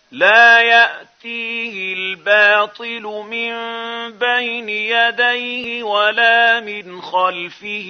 لا يأتيه الباطل من بين يديه ولا من خلفه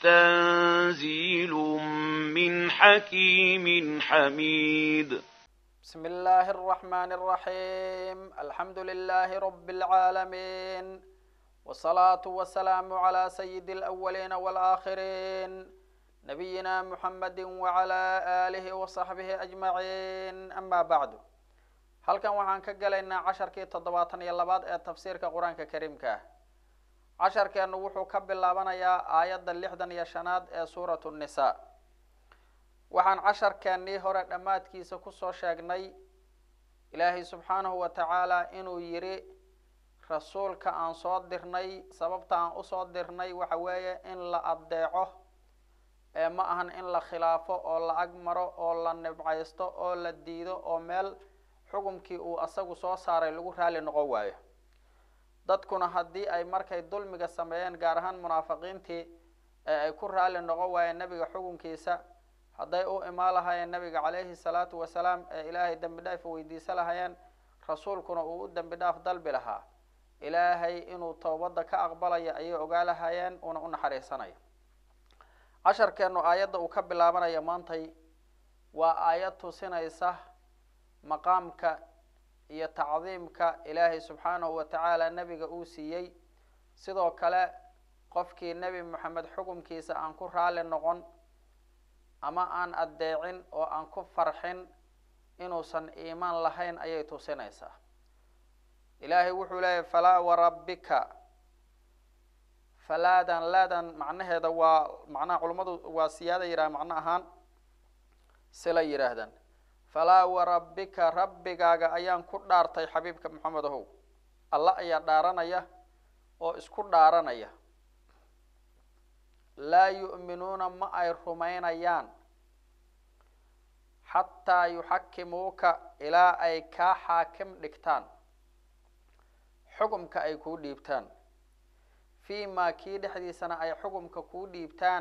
تنزيل من حكيم حميد بسم الله الرحمن الرحيم الحمد لله رب العالمين والصلاة والسلام على سيد الأولين والآخرين نبينا محمد وعلى آله وصحبه أجمعين أما بعد halkan waxaan ka galaynaa casharkii toddobaatan iyo labaad ee tafsiirka qur-aanka kariimka ah casharkeenu wuxuu ka bilaabanayaa aayadda lixdan iyo shanaad ee suuratu nnisaa waxaan casharkeennii hore dhammaadkiisa kusoo sheegnay ilaahay subxaanahu wa tacaala inuu yidhi rasuulka aan soo dirnay sababta aan usoo dirnay waxa weeye in la addeeco ee ma ahan in la khilaafo oo la ag maro oo la nibcaysto oo la diido oo meel xukumkii uu asagu soo saaray lagu raali noqon waayo dadkuna haddii ay markay dulmiga sameeyeen gaar ahaan munaafiqiintii ee ay ku raali noqon waayeen nebiga xukunkiisa hadday u imaan lahaayeen nebiga calayhi salaatu wasalaam ee ilaahay dembi dhaaf weydiisa lahaayeen rasuulkuna uu u dembi dhaaf dalbi lahaa ilaahay inuu towbadda ka aqbalayo ayay ogaa lahaayeen una u naxariisanayo casharkeenu aayadda uu ka bilaabanayo maantay waa aayad tusinaysa maqaamka iyo tacdiimka ilaahay subxaanahu wa tacaala nebiga uu siiyey sidoo kale qofkii nebi moxamed xukumkiisa aan ku raali noqon ama aan addeecin oo aan ku farxin inuusan iimaan lahayn ayay tusinaysaa ilaahay wuxuu leeyahy falaa warabbika falaadan laadan macnaheeda waa macnaha culummadu waa siyaada yidhaha macno ahaan sila yidhaahdaan falaa warabbika rabbigaaga ayaan ku dhaartay xabiibka maxamed ahow alla ayaa dhaaranaya oo isku dhaaranaya laa yu'minuuna ma ay rumaynayaan xataa yuxakimuuka ilaa ay kaa xaakim dhigtaan xukumka ay kuu dhiibtaan fii maa kii dhexdiisana ay xukumka kuu dhiibtaan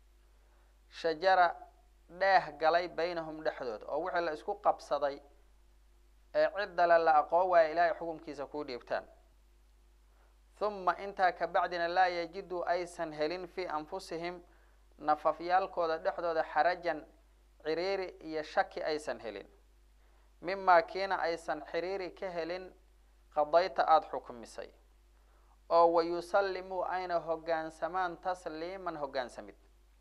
shajara dheeh galay baynahum dhexdood oo wixii la isku qabsaday ee ciddale la aqoon waaya ilaahay xukumkiisa kuu dhiibtaan huma intaa kabacdina laa yajidu aysan helin fii anfusihim nafafyaalkooda dhexdooda xarajan ciriiri iyo shaki aysan helin mimaa kiina aysan xiriiri ka helin qadayta aada xukmisay oo wayusallimuu ayna hoggaansamaan tasliiman hoggaansamid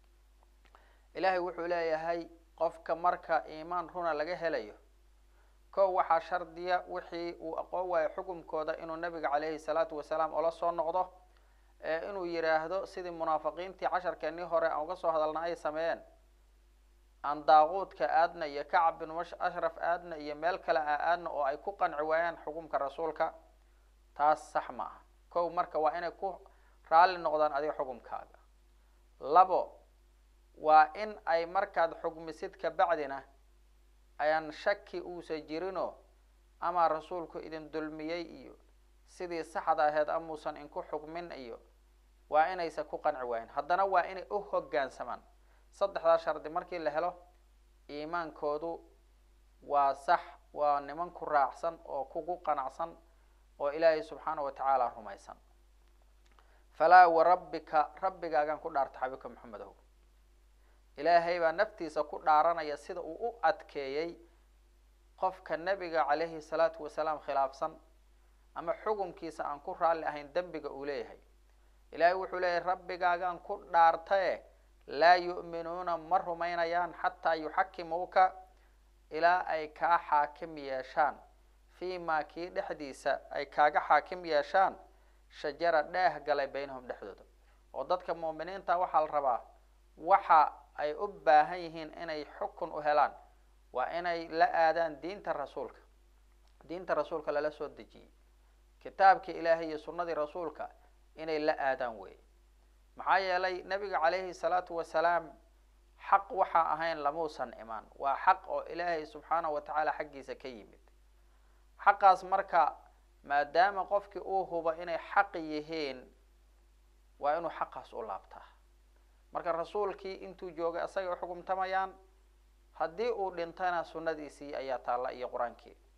ilaahay wuxuu leeyahay qofka marka iimaan runa laga helayo kow waxaa shardiya wixii uu aqoon waayo xukumkooda inuu nabiga caleyhi salaatu wasalaam ola soo noqdo ee inuu yidhaahdo sidii munaafiqiintii casharkeennii hore aan uga soo hadalna ay sameeyeen aan daaquudka aadna iyo kacab bin ashraf aadna iyo meel kale a aadna oo ay ku qanci waayaan xukumka rasuulka taas sax ma aha kow marka waa inay ku raalli noqdaan adiga xukumkaaga labo waa in ay markaad xugmisid kabacdina ayaan shaki uusa jirinoo ama rasuulku idin dulmiyey iyo sidii saxda aheed amuusan inku xukmin iyo waa inaysa ku qanci waayin haddana waa inay u hoggaansamaan saddexdaa shardi markii la helo iimaankoodu waa sax waa niman ku raacsan oo kugu qanacsan oo ilaahay subxaana wa tacaala rumaysan falaa warabbika rabbigaagaan ku dhaarta xabiibka maxamed ahow ilaahay baa naftiisa ku dhaaranaya sida uu u adkeeyey qofka nebiga calayhi salaatu wasalaam khilaafsan ama xukumkiisa aan ku raalli ahayn dembiga uu leeyahay ilaahay wuxuu leeyahay rabbigaagaan ku dhaartaye laa yu'minuuna ma rumaynayaan xataa yuxakimuuka ilaa ay kaa xaakim yeeshaan fii maa kii dhexdiisa ay kaaga xaakim yeeshaan shajara dheeh galay baynahum dhexdooda oo dadka muuminiinta waxaa la rabaa waxa ay u baahan yihiin inay xukun u helaan waa inay la aadaan diinta rasuulka diinta rasuulka lala soo dejiyey kitaabkii ilaahay iyo sunnadii rasuulka inay la aadaan weeye maxaa yeelay nebiga calayhi salaatu wasalaam xaq waxaa ahayn lamuusan imaan waa xaq oo ilaahay subxaanahu wa tacaala xaggiisa ka yimid xaqaas marka maadaama qofkii uu hubo inay xaq yihiin waa inuu xaqaas u laabtaa marka rasuulkii intuu joogay asagay uxukumtamayaan haddii uu dhintana sunnadiisii ayaa taalla iyo qur-aankii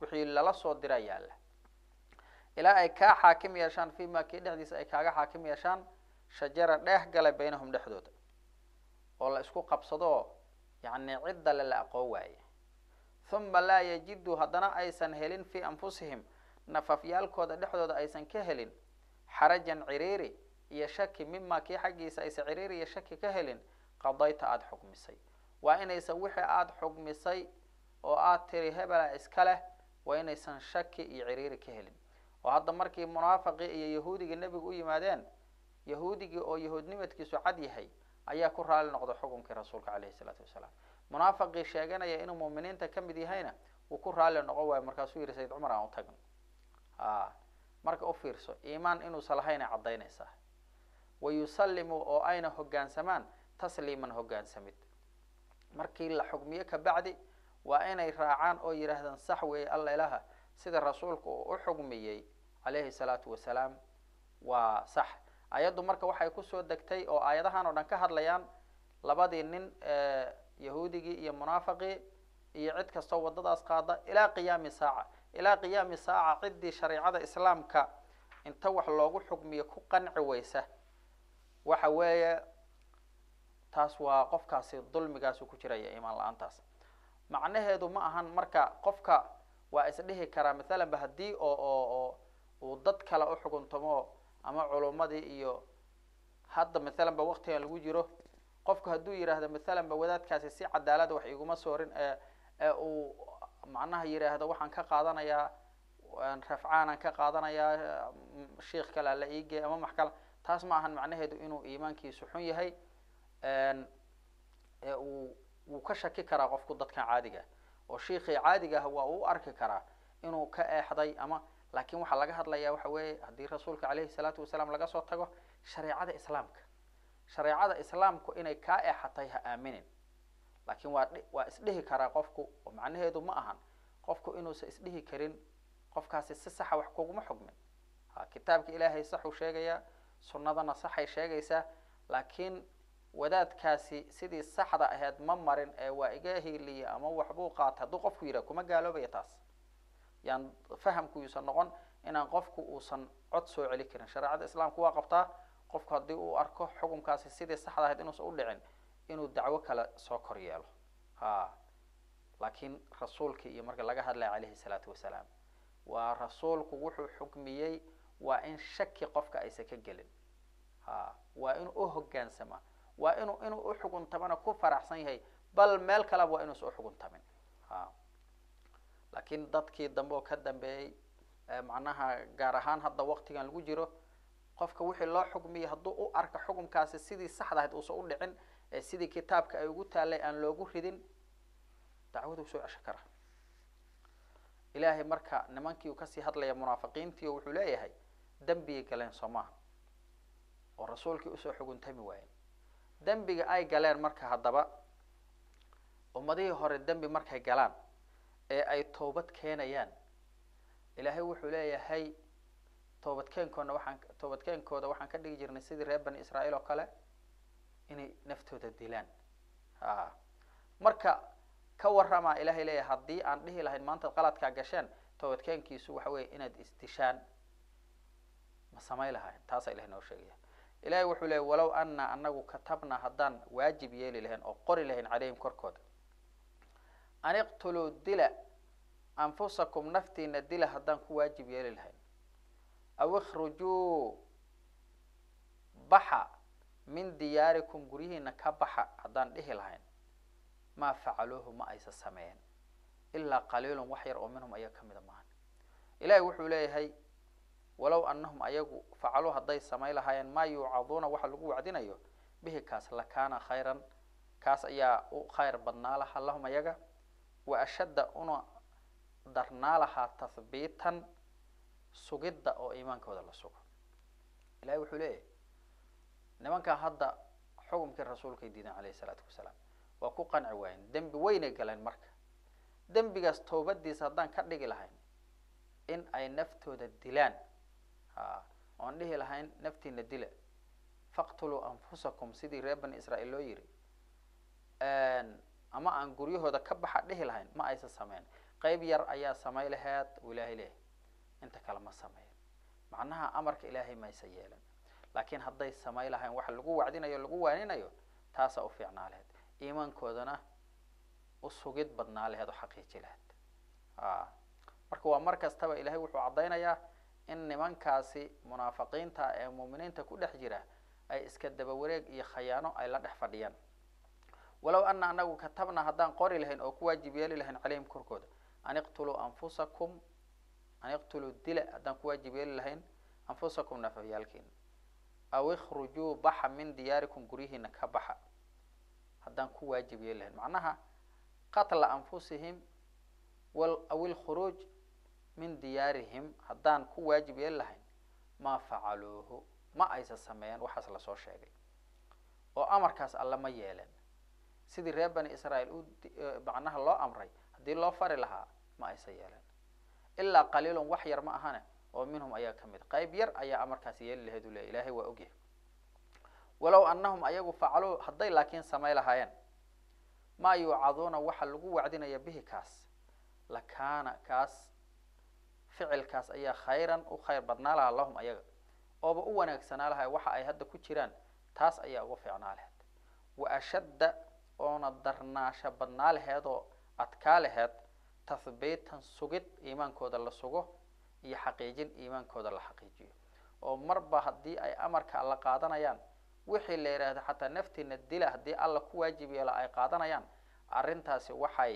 wixii lala soo dira yaalla ilaa ay kaa xaakim yeeshaan fi ma kii dhexdiisa ay kaaga xaakim yeeshaan shajara dheeh galay baynahum dhexdooda oo la isku qabsadoo yacni cidda le la aqoon waaye huma laa yajidu haddana aysan helin fii anfusihim nafafyaalkooda dhexdooda aysan ka helin xarajan ciriiri iyo shaki mima kii xaggiisa aysan ciriiri iyo shaki ka helin qadayta aada xukmisay waa inaysan wixii aada xukmisay oo aada tiri hebela iska leh waa inaysan shaki iyo ciriiri ka helin oo hadda markii munaafaqii iyo yahuudigii nebigu u yimaadeen yahuudigii oo yahuudnimadkiisu cad yahay ayaa ku raali noqda xukunkii rasuulka caleyhi isalaatu wasalaam munaafaqii sheeganaya inuu muuminiinta ka mid yahayna wuu ku raali noqon waayo markaasuu yihi sayid cumar aan u tagno a marka u fiirso iimaan inuusan lahaynay caddaynaysaa wayusallimu oo ayna hoggaansamaan tasliiman hoggaansamid markii la xukmiyo kabacdi waa inay raacaan oo yidhaahdaan sax weeye alla ilaha sida rasuulku uu u xugmiyey calayhi salaatu wasalaam waa sax ayaddu marka waxay kusoo degtay oo aayadahan oo dhan ka hadlayaan labadii nin yahuudigii iyo munaafaqii iyo cid kastoo waddadaas qaada ilaa qiyaami saaca ilaa qiyaami saaca ciddii shareicada islaamka inta wax loogu xukmiyo ku qanci weysa waxa weeye taas waa qofkaasi dulmigaasu ku jiraya iimaan la-aantaas macnaheedu ma ahan marka qofka waa isdhihi karaa mathalan ba haddii oo oo oo uu dad kale u xukuntamo ama culummadii iyo hadda mathalan ba waktigan lagu jiro qofku hadduu yidhaahdo mathalan ba wadaadkaasi si cadaalada wax iguma soorin ee ee uu macnaha yidhaahdo waxaan ka qaadanayaa rafcaanaan ka qaadanayaa sheikh kale ala iigey ama max kale taas ma ahan macnaheedu inuu iimaankiisu xun yahay ee uu wuu ka shaki karaa qofku dadkan caadiga oo shiikii caadiga ah waa uu arki karaa inuu ka eexday ama laakiin waxaa laga hadlayaa waxa weeye haddii rasuulka caleyhi salaatu wasalaam laga soo tago shareecada islaamka shareecada islaamku inay kaa eexatay ha aaminin laakiin waa waa isdhihi karaa qofku oo macnaheedu ma ahan qofku inuusan isdhihi karin qofkaasi si saxa wax kuguma xugmin ha kitaabka ilaahay saxuu sheegayaa sunnadana saxay sheegaysaa laakiin wadaadkaasi sidii saxda aheyd ma marin ee waa iga hiiliya ama waxbuu qaata hadduu qofku yidhah kuma gaaloobaya taas yaan fahamkuusan noqon inaan qofku uusan cod soo celi karin shareecada islaamku waa qabtaa qofku haddii uu arko xukunkaasi sidii saxda ahayd inuusan udhicin inuu dacwo kale soo kor yeelo ha laakiin rasuulkii iyo marka laga hadlaya calayhi salaatu wasalaam waa rasuulku wuxuu xukmiyey waa in shaki qofka aysan ka gelin ha waa inuu u hoggaansama waa inuu inuu uxuguntamana ku faraxsan yahay bal meel kaleba waa inuusan uxuguntamin ha laakiin dadkii dambe oo ka dambeeyey macnaha gaar ahaan hadda waktigan lagu jiro qofka wixii loo xukmiyay hadduu u arka xukumkaasi sidii saxda ahayd uusan u dhicin ee sidii kitaabka ay ugu taallay aan loogu ridin dacwaduu soo cesho kara ilaahay marka nimankii uu kasii hadlaya munaafiqiintii oo wuxuu leeyahay dembigay galeen soo maaha oo rasuulkii usoo xuguntami waayeen dembiga ay galeen marka haddaba ummadihii hore dembi markay galaan ee ay toobad keenayaan ilaahay wuxuu leeyahay toobadkeenkoodna waxaan toobadkeenkooda waxaan ka dhigi jirnay sidii reer bani israa'iil oo kale inay naftooda dilaan a marka ka waramaa ilahay leeyahay haddii aan dhihi lahayn maanta qaladkaa gasheen toobadkeenkiisu waxa weeye inaad isdishaan ma samay lahayn taasaa ilahay noo sheegaya ilahay wuxuu leeyay walow ana anagu katabna haddaan waajib yeeli lahayn oo qori lahayn caleyhim korkooda an iqtuluu dila anfusakum naftiina dila haddaan ku waajib yeeli lahayn aw ikhrujuu baxa min diyaarikum guryihiina ka baxa haddaan dhihi lahayn maa facaluuhu ma aysa sameeyeen ilaa qaliilun wax yar oo minhum ayaa kamida maahan ilahay wuxuu leeyahay walow anahum ayagu facaluu hadday samay lahaayeen maa yuucaduuna waxa lagu wacdinayo bihi kaas lakaana khayran kaas ayaa u khayr badnaa lahaa lahum ayaga wa ashadda una darnaa lahaa tahbiitan sugidda oo iimaankooda la sugo ilahay wuxuu leeyahay nimankaa hadda xukumkii rasuulkay diideen calayhi isalaatu wasalaam waa ku qanci waayeen dembi weynay galeen marka dembigaas toobadiisa haddaan ka dhigi lahayn in ay naftooda dilaan ha oon dhihi lahayn naftiina dila faqtuluu anfusakum sidii reer bani israa'iil loo yiri ama aan guryahooda ka baxa dhihi lahayn ma aysan sameyn qeyb yar ayaa samay laheed uu ilaahay leeyahay inta kale ma sameyn macnaha amarka ilaahay maysa yeelan laakiin hadday samay lahayn waxa lagu wacdinayo lagu waaninayo taasaa u fiicnaa laheyd iimaankoodana u sugid badnaa laheed oo xaqiiji laheyd a marka waa mar kastaba ilaahay wuxuu caddaynayaa in nimankaasi munaafiqiinta ee muuminiinta ku dhex jira ay iska daba wareeg iyo khayaano ay la dhex fadhiyaan walow ana anagu katabna haddaan qori lahayn oo ku waajib yeeli lahayn calayhim korkooda an iqtuluu anfusakum an iqtuluu dila haddaan ku waajib yeeli lahayn anfusakum nafafyaalkiina aw ikhrujuu baxa min diyaarikum guryihiina ka baxa haddaan ku waajib yeeli lahayn macnaha qatla anfusihim aw ilkhuruuj min diyaarihim haddaan ku waajib yeeli lahayn maa facaluuhu ma aysa sameeyeen waxaas lasoo sheegay oo amarkaas alle ma yeelen sidii reer bani israael u macnaha loo amray haddii loo fari lahaa ma aysa yeelen ilaa qaliilun wax yar ma ahane oo minhum ayaa ka mid qayb yar ayaa amarkaas yeeli lahayd u leey ilahay waa ogyahay walow anahum ayagu facaluu hadday laakiin samay lahaayeen maa yuucaduuna waxa lagu wacdinaya bihi kaas lakaana kaas ficilkaas ayaa khayran u khayr badnaa lahaa lahum ayaga ooba u wanaagsanaa lahay waxa ay hadda ku jiraan taas ayaa ugu fiicnaa laheyd wa ashadda oona darnaasho badnaa laheed oo adkaa laheed tathbiitan sugid iimaankooda la sugo iyo xaqiijin iimaankooda la xaqiijiyo oo marba haddii ay amarka alla qaadanayaan wixii la yidhaahdo xataa naftiina dila haddii alla ku waajib yeelo ay qaadanayaan arrintaasi waxay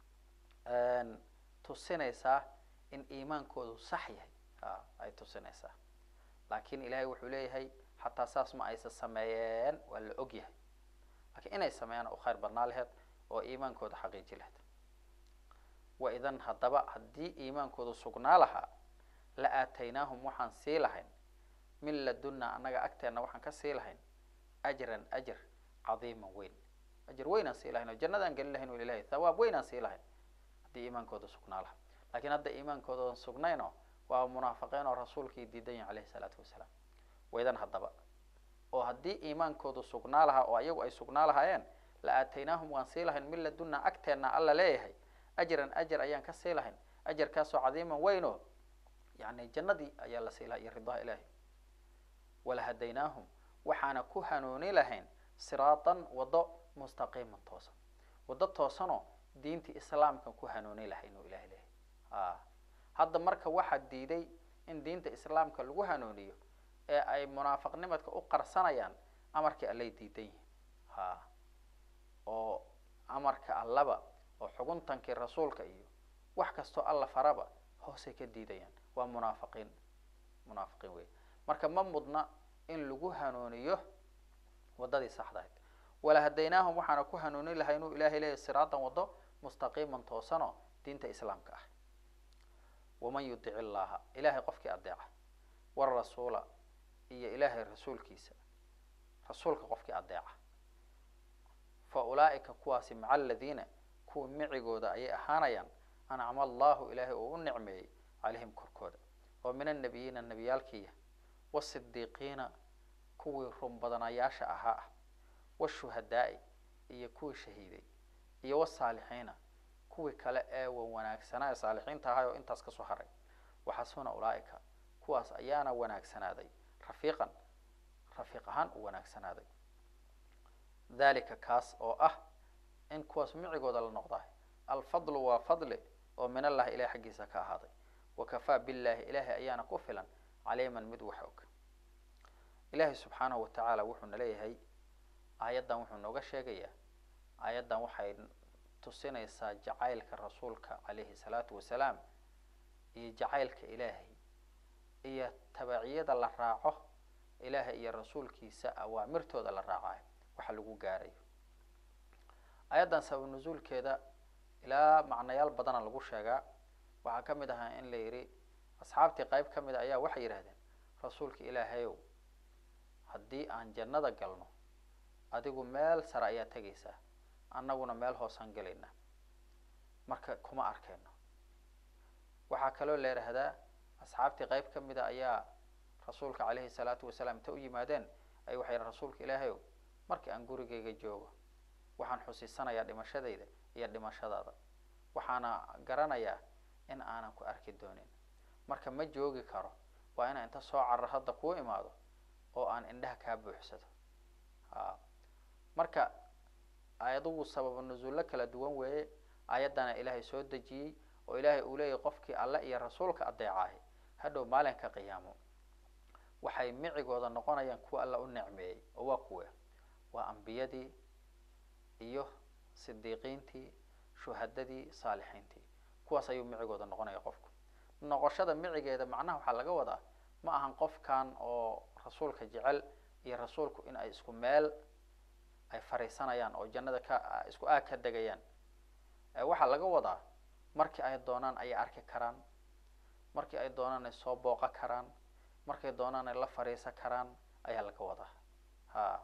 tusinaysaa in iimaankoodu sax yahay a ay tusinaysaa laakiin ilaahay wuxuu leeyahay xataa saas ma aysa sameeyeen waa la og yahay lakiin inay sameeyaan u khayr badnaa laheyd oo iimaankooda xaqiiji laheyd wa idan haddaba haddii iimaankoodu sugnaa lahaa la aataynaahum waxaan sii lahayn min ladunna annaga agteenna waxaan ka sii lahayn ajran ajr cadiiman weyn ajr weynaan sii lahayn oo jannadaan gelin lahayn ilahay thawaab weynaan sii lahayn haddii iimaankooda sugnaa lahaa lakiin hadda iimaankooda sugnayno waa munaafiqiin oo rasuulkii diidan yahi alayhi salaatu wasalaam waydan haddaba oo haddii iimaankoodu sugnaa lahaa oo ayagu ay sugnaa lahaayeen la aataynaahum waan sii lahayn min ladunna agteenna alla leeyahay ajran ajar ayaan ka sii lahayn ajarkaasoo cadiiman weyno yani jannadii ayaa la sii laha iyo ridaha ilaahi walahadaynaahum waxaana ku hanuuni lahayn siraatan waddo mustaqiiman toosan waddo toosanoo diintii islaamkan ku hanuuni lahayn oo ilahi leeyahay a hadda marka waxaa diiday in diinta islaamka lagu hanuuniyo ee ay munaafiqnimadka u qarsanayaan amarkii allay diidan yihiin ha oo amarka allaba oo xuguntankii rasuulka iyo wax kastoo alla faraba hoosay ka diidayaan waa munaafiqiin munaafiqiin wey marka ma mudna in lagu hanuuniyo waddadii saxda ahayd walahadaynaahum waxaana ku hanuuni lahay inuu ilahay leeyahy siraatan waddo mustaqiiman toosanoo diinta islaamka ah waman yudic illaha ilahay qofkii adeeca warasuula iyo ilaahay rasuulkiisa rasuulka qofkii adeeca fa ulaa'ika kuwaasi maca aladiina kuwa micigooda ayay ahaanayaan ancama allahu ilaahay uu u nicmeeyey calayhim korkooda oo min annabiyiina nebiyaalkiiya wasidiiqiina kuwii run badanayaasha ahaa ah washuhadaa'i iyo kuwii shahiiday iyo wasaalixiina kuwii kale ee wan wanaagsanaa ee saalixiinta ahay oo intaas kasoo haray waxasuna ulaa'ika kuwaas ayaana wanaagsanaaday rafiiqan rafiiq ahaan u wanaagsanaaday dalika kaas oo ah in kuwaas micigooda la noqdahay alfadlu waa fadli oo min allahi ilahi xaggiisa ka ahaaday wakafaa billahi ilaahay ayaana ku filan caliiman mid wax og ilaahay subxaanahu watacaala wuxuuna leeyahay aayaddan wuxuu nooga sheegayaa aayaddan waxay tusinaysaa jacaylka rasuulka calayhi salaatu wasalaam iyo jacaylka ilaahay iyo tabaciyada la raaco ilaahay iyo rasuulkiisa awaamirtooda la raacayo waxa lagu gaarayo ayaddan sabab nusuulkeeda ilaa macnayaal badana lagu sheegaa waxaa ka mid ahaa in la yidhi asxaabtii qayb ka mid a ayaa waxay yidhahdeen rasuulka ilaahayow haddii aan jannada galno adigu meel sare ayaa tegaysaa annaguna meel hoosaan gelaynaa marka kuma arkayno waxaa kaloo la yidhaahdaa asxaabtii qayb ka mid a ayaa rasuulka calayhi salaatu wasalaam inta u yimaadeen ay waxay yidhahen rasuulka ilaahayow markii aan gurigayga joogo waxaan xusiisanayaa dhimashadayda iyo dhimashadaada waxaana garanayaa in aanan ku arki doonin marka ma joogi karo waa inaan inta soo carar hadda kuu imaado oo aan indhaha kaa buuxsado a marka ayadugu sababa nusuullo kala duwan weeye ayaddana ilaahay soo dejiyey oo ilaahay uu leeyahy qofkii alle iyo rasuulka adeecaahi hadhow maalinka qiyaamo waxay micigooda noqonayaan kuwa alla u necmeeyey oo waa kuwe waa ambiyadii iyo sidiiqiintii shuhadadii saalixiintii kuwaas ayuu micigooda noqonaya qofku noqoshada micigeeda macnaha waxaa laga wadaa ma ahan qofkan oo rasuulka jecel iyo rasuulku in ay isku meel ay fariisanayaan oo jannada ka isku aag ka degayaan waxaa laga wadaa markii ay doonaan ayay arki karaan markii ay doonaan ay soo booqa karaan markay doonaan ay la fariisan karaan ayaa laga wadaa ha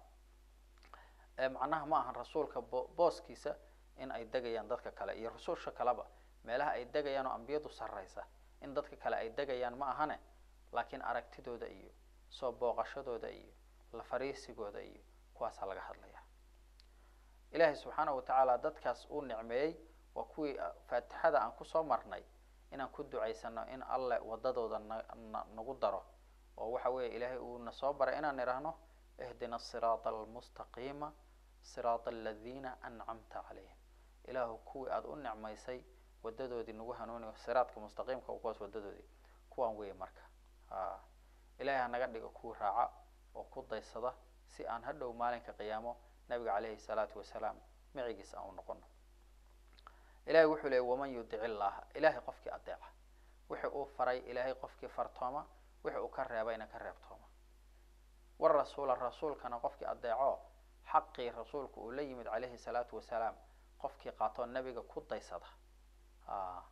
macnaha ma ahan rasuulka bo booskiisa in ay degayaan dadka kale iyo rususha kaleba meelaha ay degayaan oo ambiyadu sarraysa in dadka kale ay degayaan ma ahane laakiin aragtidooda iyo soo booqashadooda iyo la fariisigooda iyo kuwaasaa laga hadlaya ilaahay subxaanahu watacaala dadkaas uu nicmeeyey waa kuwii faatixada aan kusoo marnay inaan ku ducaysano in alle wadadooda na na nagu daro oo waxa weeye ilaahay uu na soo baray inaan idhaahno ihdina asiraata almustaqiima siraata aladina ancamta calayhim ilaahu kuwii aada u nicmaysay wadadoodii nagu hanuuniyo siraadka mustaqiimka kuwaas wadadoodii kuwaan weeye marka a ilahay hanaga dhigo kuwii raaca oo ku daysada si aan hadhow maalinka qiyaamo nabiga caleyhi salaatu wasalaam micigiis aan u noqono ilahay wuxuu leeyay waman yudic illaha ilahay qofkii adeeca wixi uu faray ilaahay qofkii fartooma wixi uu ka reebayna ka reebtooma war rasuula rasuulkana qofkii adeeco xaqii rasuulku uu la yimid caleyhi salaatu wasalaam qofkii qaatoo nebiga ku daysada a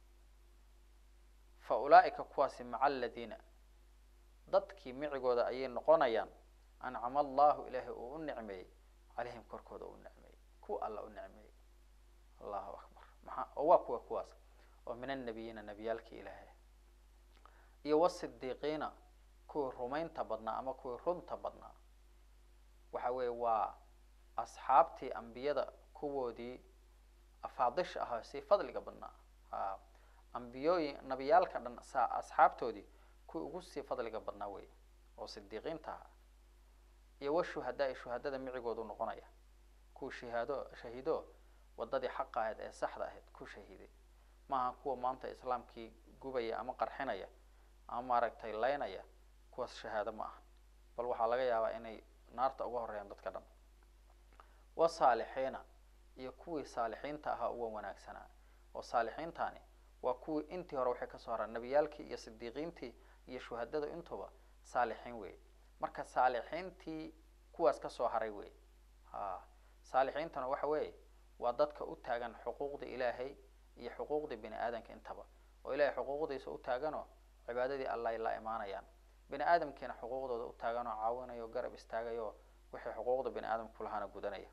fa ulaaika kuwaasi maca aladiina dadkii micigooda ayay noqonayaan ancama allahu ilaahay uu u nicmeeyey calayhim korkooda u nicmeeyey kuwa alla u nicmeeyey allahu akbar maxaa oo waa kuwa kuwaas oo min annabiyiina nebiyaalkii ilaahay iyo wasidiiqiina kuwii rumaynta badnaa ama kuwii runta badnaa waxa weeye waa asxaabtii ambiyada kuwoodii afaadisha ahaa si fadliga badnaa a ambiyooyin nabiyaalka dhan sa asxaabtoodii kuwii ugu sii fadliga badnaa wey oo sidiiqiinta ahaa iyo washuhadaa shuhadada micigoodu noqonaya kuwa shahaado shahiido wadadii xaqa ahayd ee saxda ahayd ku shahiiday maaha kuwa maanta islaamkii gubaya ama qarxinaya ama maaragtay laynaya kuwaas shahaado ma aha bal waxaa laga yaabaa inay naarta uga horeeyaan dadka dhan wasaalixiina iyo kuwii saalixiinta ahaa uwa wanaagsanaa oo saalixiintani waa kuwii intii hore waxay kasoo haraan nebiyaalkii iyo sidiiqiintii iyo shuhadada intuba saalixiin wey marka saalixiintii kuwaas kasoo haray wey ha saalixiintana waxa weeye waa dadka u taagan xuquuqda ilaahay iyo xuquuqda bini aadamka intaba oo ilahay xuquuqdiisa u taaganoo cibaadadii alla ay la imaanayaan bini aadamkiina xuquuqdooda u taagan oo caawinayo garab istaagayo wixii xuquuqda bini aadamka kulahaana gudanaya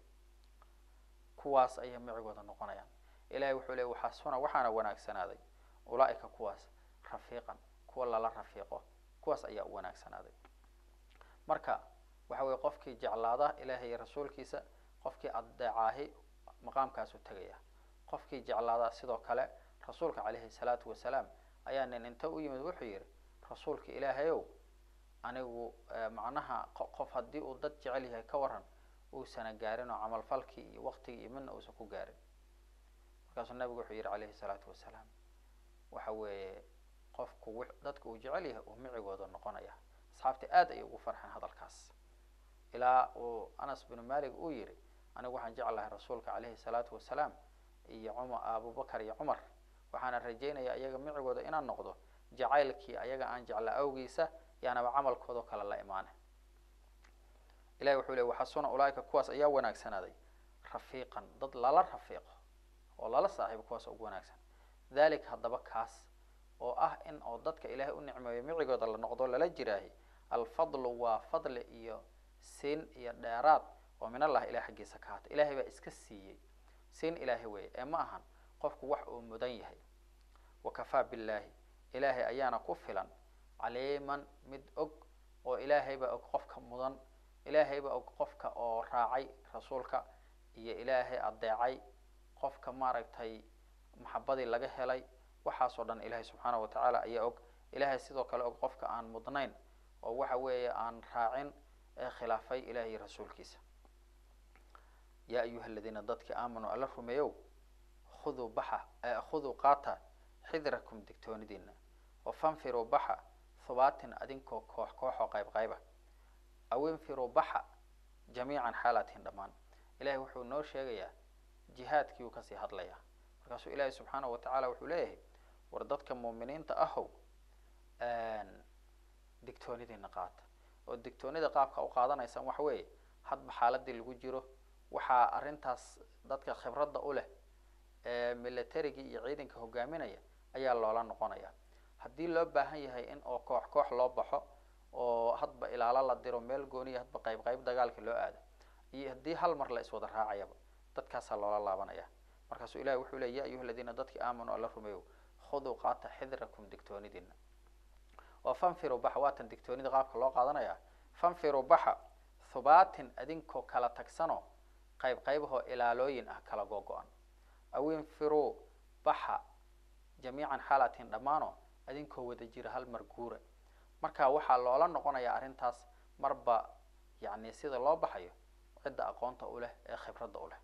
kuwaas ayay micigooda noqonayaan ilahay wuxuu leey waxaasuna waxaana wanaagsanaaday ulaaika kuwaas rafiiqan kuwa lala rafiiqo kuwaas ayaa u wanaagsanaaday marka waxa weye qofkii jeclaada ilahay iyo rasuulkiisa qofkii adeecaahi maqaamkaasu tegaya qofkii jeclaada sidoo kale rasuulka caleyhi salaatu wasalaam ayaa nin inta u yimid wuxuu yihi rasuulka ilaahayow anigu macnaha qof haddii uu dad jecel yahay ka waran uusana gaarin oo camalfalkii iyo waktigii iyo midna uusan ku gaarin markaasuu nabigu wuxuu yihi calayhi salaatu wasalaam waxa weeye qofku dadka uu jecel yahay uu micigooda noqonaya asxaabtii aad ayay ugu farxeen hadalkaas ilaa uu anas binu malik uu yihi anigu waxaan jeclahay rasuulka caleyhi salaatu wasalaam iyo cumar abubakar iyo cumar waxaana rajeynaya iyaga micigooda inaan noqdo jacaylkii ayaga aan jeclaa awgiisa yaanaba camalkoodao kale la imaane ilahi wuxuu ley waxasuna ulaaika kuwaas ayaa wanaagsanaaday rafiiqan dad lala rafiiqo oo lala saaxiibo kuwaas ugu wanaagsan dhalik haddaba kaas oo ah in oo dadka ilaahay u nicmeeyo micigooda la noqdo lala jiraahi alfadlu waa fadli iyo siin iyo dheeraad oo min allah ilah xaggiisa ka haata ilahay baa iska siiyey siin ilaahay weeye ee ma ahan qofku wax uu mudan yahay wakafaa billaahi ilaahay ayaana ku filan caliiman mid og oo ilaahay baa og qofka mudan ilaahay baa og qofka oo raacay rasuulka iyo ilaahay adeecay qofka maaragtay maxabadii laga helay waxaasoo dhan ilaahay subxaanahu watacaala ayaa og ilaahay sidoo kale og qofka aan mudnayn oo waxa weeye aan raacin ee khilaafay ilahay iyo rasuulkiisa yaa ayuha aladiina dadkii aamanuu alla rumeeyow khuduu baxa khuduu qaata xidrakum digtoonidiina oo fanfiruu baxa hubaatin adinkoo koox kooxoo qayb qayba aw infiruu baxa jamiican xaalatiin dhammaan ilahay wuxuu noo sheegayaa jihaadkii uu kasii hadlayaa markaasuu ilaahay subxaanahu watacaala wuxuu leeyahay war dadka muuminiinta ahow digtoonidiina qaata oo digtoonida qaabka u qaadanaysaan waxa weeye hadba xaaladii lagu jiro waxaa arrintaas dadka khibradda u leh ee militarigii iyo ciidanka hogaaminaya ayaa loola noqonaya haddii loo baahan yahay in oo koox koox loo baxo oo hadba ilaalo la diro meel gooniya hadba qayb qayb dagaalka loo aado iyo haddii hal mar la iswada raacayaba dadkaasaa loola laabanaya markaasuu ilahi wuxuu leey ya ayuha aladiina dadkii aamanuu alla rumeeyo khuduu qaata xidrakum digtoonidiina oo fanfiruu baxa waatan digtoonida qaabka loo qaadanaya fanfiruu baxa hubaatin adinkoo kala tagsanoo qayb qaybahoo ilaalooyin ah kala googo-an aw infiruu baxa jamiican xaalatin dhammaanoo adinkoo wada jira hal mar guura marka waxaa loola noqonayaa arrintaas marba yani sida loo baxayo cidda aqoonta u leh ee khibradda u leh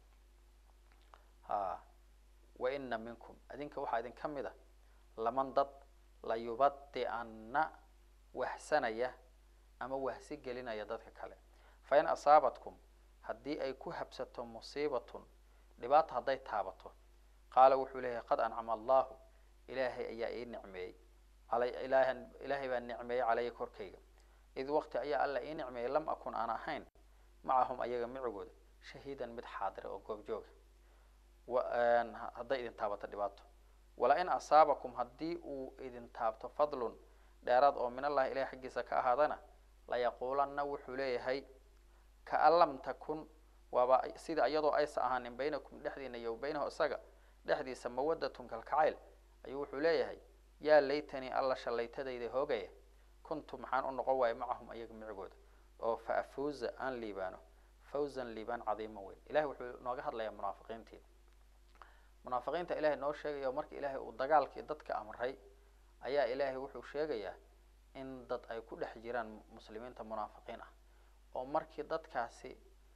ha wa ina minkum adinka waxaa idin ka mid a laman dad la yubadi'anna wahsanaya ama wahsi gelinaya dadka kale fa in asaabatkum haddii ay ku habsato musiibatun dhibaata hadday taabato qaala wuxuu leeyahay qad ancama allahu ilaahay ayaa ii nicmeeyey ilaah ilaahay baa nicmeeyey calaya korkayga id waqti ayaa alla ii nicmeeyey lam akun aan ahayn macahum ayaga micigooda shahiidan mid xaadira oo goobjooga hadday idin taabato dhibaato wala in asaabakum haddii uu idin taabto fadlun dheeraad oo min allahi ilahay xaggiisa ka ahaadana layaquulanna wuxuu leeyahay kaan lam takun waaba sida iyadoo aysa ahaanin baynakum dhexdiina iyo baynahu isaga dhexdiisa mawadatun kalkacayl ayuu wuxuu leeyahay yaa laytanii alla shallaytadayda hoogaya kuntu maxaan u noqon waaya macahum ayaga micigooda oo fa afuuza aan liibaano fawzan liibaan cadiima weyn ilahay wuxuu nooga hadlayaa munaafiqiintii munaafiqiinta ilahay noo sheegaya marka ilaahay uu dagaalkii dadka amray ayaa ilaahay wuxuu sheegayaa in dad ay ku dhex jiraan muslimiinta munaafiqiin ah oo markii dadkaasi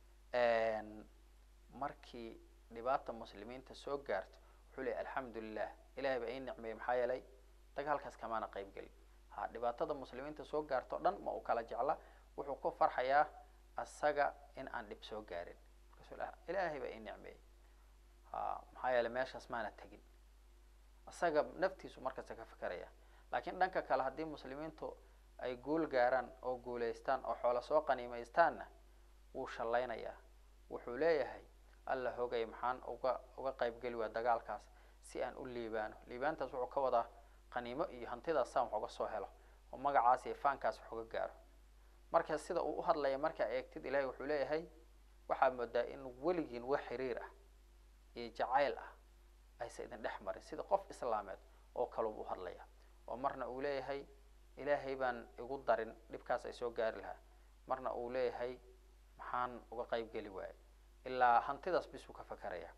markii dhibaata muslimiinta soo gaarto wuxuu leeyay alxamdu lilah ilahay baa ii nicmeeyey maxaa yeelay dagaalkaas kamaana qayb gelin ha dhibaatada muslimiinta soo gaarto o dhan ma uu kala jecla wuxuu ku farxayaa asaga in aan dhib soo gaarin markaasu ilaahay baa ii nicmeeyey ha maxaa yeelay meeshaas maana tegin isaga naftiisu markasta ka fikeraya laakiin dhanka kale haddii muslimiintu ay guul gaaraan oo guulaystaan oo xoolo soo qaniimaystaanna wuu shallaynayaa wuxuu leeyahay alla hogay maxaan uga uga qaybgeli waa dagaalkaas si aan u liibaano liibaantaas wuxuu ka wadaa qaniimo iyo hantidaas saan wax uga soo helo oo magacaas iyo faankaas wax uga gaaro marka sida uu uhadlaya markaa eegtid ilahay wuxuu leeyahay waxaa moodaa in weligiin wax xiriir ah iyo jacayl ah aysa idin dhex marin sida qof islaameed oo kaleu uhadlaya oo marna uu leeyahay ilaahay baan igu darin dhibkaas ay soo gaari lahaa marna uu leeyahay maxaan uga qayb geli waaye ilaa hantidaas bisuu ka fakeraya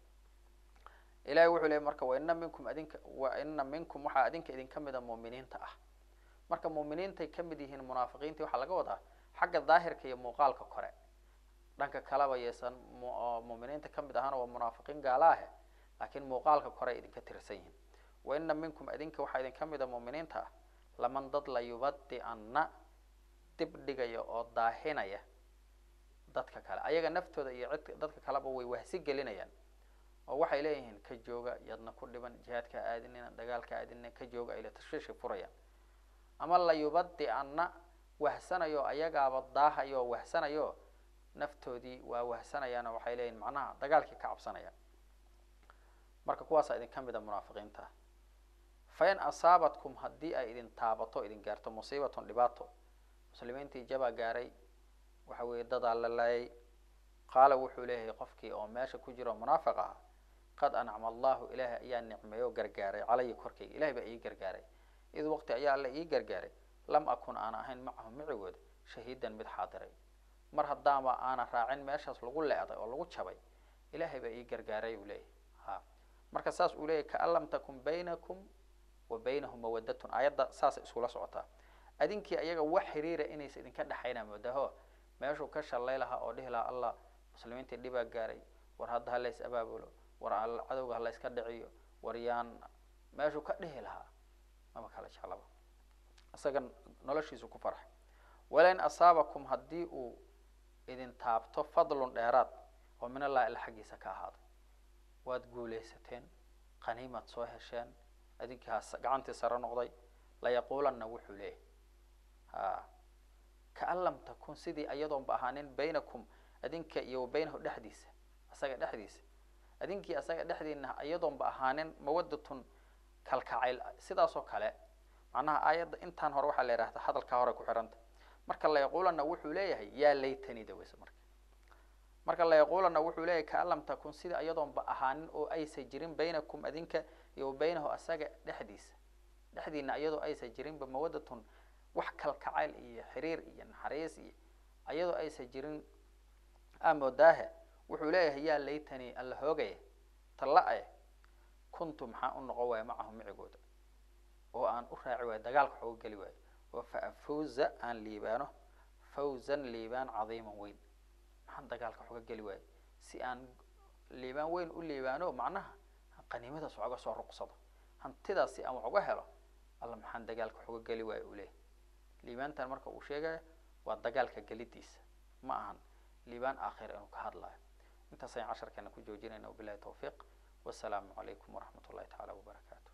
ilahay wuxuu leeyay marka waina minkum adinka waina minkum waxaa adinka idinka mida muuminiinta ah marka muuminiintay kamid yihiin munaafiqiintii waxaa laga wadaa xagga daahirka iyo muuqaalka kore dhanka kaleba yeesan muuminiinta kamid ahaana waa munaafiqiin gaala ahe laakiin muuqaalka kore ay idinka tirsan yihiin waina minkum adinka waxaa idin kamida muuminiinta ah laman dad la yubadi'anna dib dhigaya oo daahinaya dadka kale ayaga naftooda iyo cid dadka kaleba way wahsi gelinayaan oo waxay leeyihiin ka jooga yadna ku dhiban jihaadka aadinina dagaalka aadinina ka jooga ayla tashwiishi furayaan ama la yubadi'anna wahsanayo ayagaaba daahayo wahsanayo naftoodii waa wahsanayaano waxay leeyihin macnaha dagaalkii ka cabsanayaan marka kuwaasaa idin ka mid a munaafiqiinta fa in asaabatkum haddii ay idin taabato idin gaarto musiibatun dhibaato muslimiintii jabaa gaaray waxa weeye dadaa la laayay qaala wuxuu leeyahay qofkii oo meesha ku jiro munaafiq ah qad ancama allahu ilaahay ayaa nicmeeyo o gargaaray calaya korkayga ilahay baa ii gargaaray id waqti ayaa alla ii gargaaray lam akun aan ahayn macahum micigooda shahiidan mid xaadiray mar haddaama aana raacin meeshaas lagu le-day oo lagu jabay ilaahay baa ii gargaaray uu leeyahay ha marka saas uu leeyahy kaan lam takun baynakum wa baynahum mawadatun aayadda saasay iskula socotaa adinkii ayaga wax xiriira inaysa idinka dhexayna moodaho meeshuu ka shallay lahaa oo dhihi lahaa allah muslimiintii dhibaa gaaray war hadda halays abaabulo war cadowga halayska dhiciyo war yaan meeshuu ka dhihi lahaa maba kala jeclaba isaga noloshiisu ku farxay walain asaabakum haddii uu idin taabto fadlun dheeraad oo min allahi alla xaggiisa ka ahaaday waad guulaysateen qaniimaad soo hesheen idinkii ha gacantii sare noqday layaquulanna wuxuu leeyahy ha kaan lam takun sidii iyadoonba ahaanin baynakum adinka iyo wa baynahu dhexdiisa asaga dhexdiisa adinkii asaga dhexdiina iyadoonba ahaanin mawadatun kalkacayl sidaasoo kale macnaha aayadda intaan hore waxaa la yihahda hadalkaa hore ku xihanta marka layaquulanna wuxuu leeyahay yaa laytanida weyse marka marka layaquulanna wuxuu leeyahay kaan lam takun sida iyadoonba ahaanin oo aysa jirin baynakum adinka iyo wa baynahu asaga dhexdiisa dhexdiina iyadoo aysa jirinba mawadatun wax kalkacayl iyo xiriir iyo naxariis iyo iyadoo aysa jirin amoodaahe wuxuu leeyahay yaa laytani alla hoogaya talla-e kuntu maxaa u noqon waaya macahu micigooda oo aan u raaci waayo dagaalka wax uga geli waayo oo fa afawza aan liibaano fawzan liibaan cadiiman weyn maxaan dagaalka wax uga geli waayo si aan liibaan weyn u liibaano macnaha qaniimadaas wax uga soo ruqsado hantidaas si aan wax uga helo alla maxaan dagaalka wax uga geli waayo uu leeyahy liibaantan marka uu sheegayo waa dagaalka gelidiisa ma ahan liibaan aakhira inuu ka hadlayo intaas ayaan casharkeena ku joojinayna wabilahi tawfiiq wasalaamu calaykum waraxmat ullahi tacaala wabarakaatu